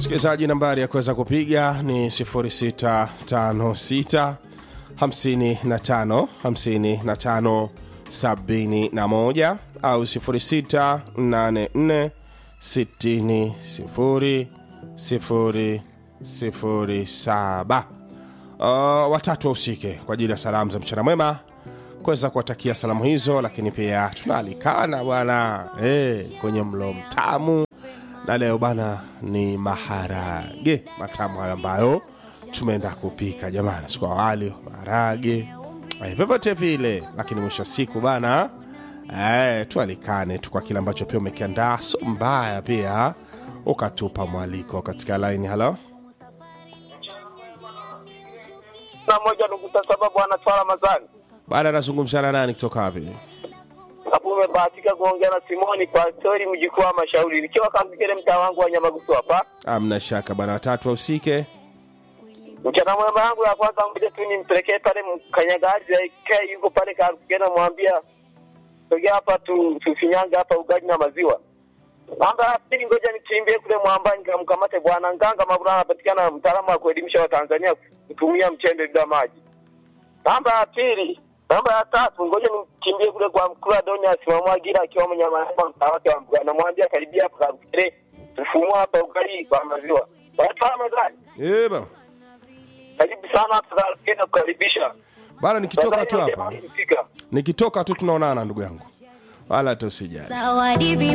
msikilizaji nambari ya kuweza kupiga ni 0656 55 55 71 au 0684 60 0 007 uh, watatu wahusike kwa ajili ya salamu za mchana mwema kuweza kuwatakia salamu hizo lakini pia tunaalikana bwana hey, kwenye mlo mtamu na leo bana ni maharage matamu hayo ambayo tumeenda kupika jamani siku awali maharage eh, vyovyote vile lakini mwisho wa siku bana eh, tualikane tu kwa kile ambacho pia umekiandaa so mbaya pia ukatupa mwaliko katika laini halo na moja nukta saba bwana Twala Mazani. baada anazungumzana nani kutoka wapi Hapo umebahatika kuongea na Simoni kwa stori mjukuu wa mashauri nikiwa Kazikere mtaa wangu wa Nyamagusu hapa. amna shaka bana watatu wahusike Mchana mwema yangu ya kwanza ngoja tu nimpelekee pale mkanyagaji aikae yuko pale Kazikere namwambia sogea hapa tu tufinyange hapa ugali na maziwa. Namba ya pili ngoja nikimbie kule mwambani nikamkamate bwana Nganga Mabura anapatikana mtaalamu wa kuelimisha Watanzania kutumia mchembe bila maji. Namba ya pili, namba ya tatu, ngoja nikimbie kule kwa mkula Doni asimamwagira akiwa mnyamanyama mtaa wake wa Mbugani. Namwambia karibia hapa Kagere, tufumua hapa ugali kwa maziwa. Watu Mazani, Eh, bana karibu sana hapa Kagere kukaribisha. bana nikitoka tu Nadhani hapa ndio nimefika. nikitoka tu tunaonana ndugu yangu wala tu sijali Zawadi